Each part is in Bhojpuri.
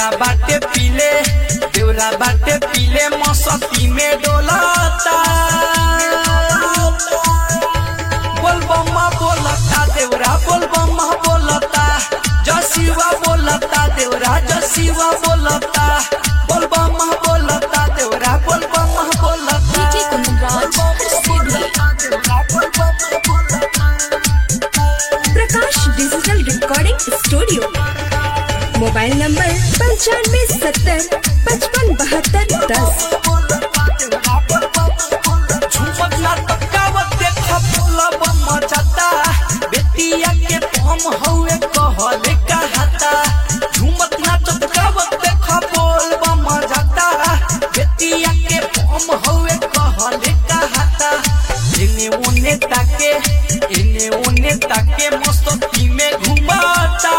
देवरा बाटे पीले देवरा बाटे पीले मौसती में डोलाता बोल बम्मा बोलता देवरा बोल बम्मा बोलता जसीवा बोलता देवरा जसीवा बोलता बोल बम्मा बोलता देवरा बोल बम्मा बोलता DJ Kundraj, Sidhi. Prakash digital recording studio mobile number पंचानवे सत्तर पचपन बहत्तर दस झुमक ना तकावत देखा बोला बम्मा जाता बेटिया के पम हउए कहले कहता झुमक ना तकावत देखा बोल बम्मा जाता बेटिया के पम हउए कहले कहता इने ओने ताके इने ओने ताके मस्ती में घुमाता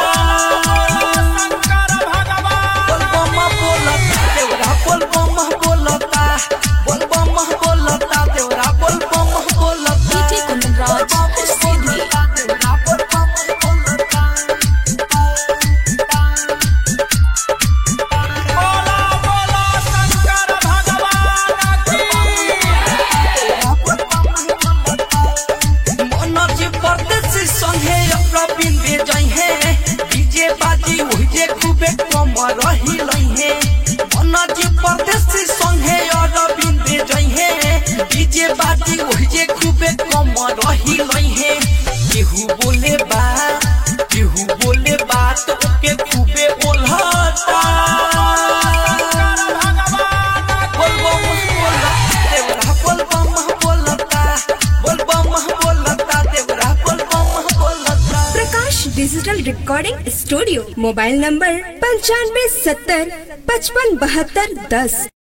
बोल बम्मा बोलता देवरा बोल बम्मा बोलता बोल बम्मा बोलता देवरा बोल बम्मा बोलता DJ Kundraj, Sidhi. मनोज परदेसी संगे रविंद्र जइहे डीजे बाजी ओहिजे खूबे कम रही लइहे मनोज परदेसी संगे रविंद्र जइहे डीजे बाजी ओहिजे खूबे कम रही लइहे केहू बोले बा केहू बोले बात ओके खूबे ओल्हता बोल बम बोलता देवरा बोल बम बोलता बोल बम बोलता देवरा बोल बम बोलता Prakash digital recording studio mobile number पंचानवे सत्तर पचपन बहत्तर दस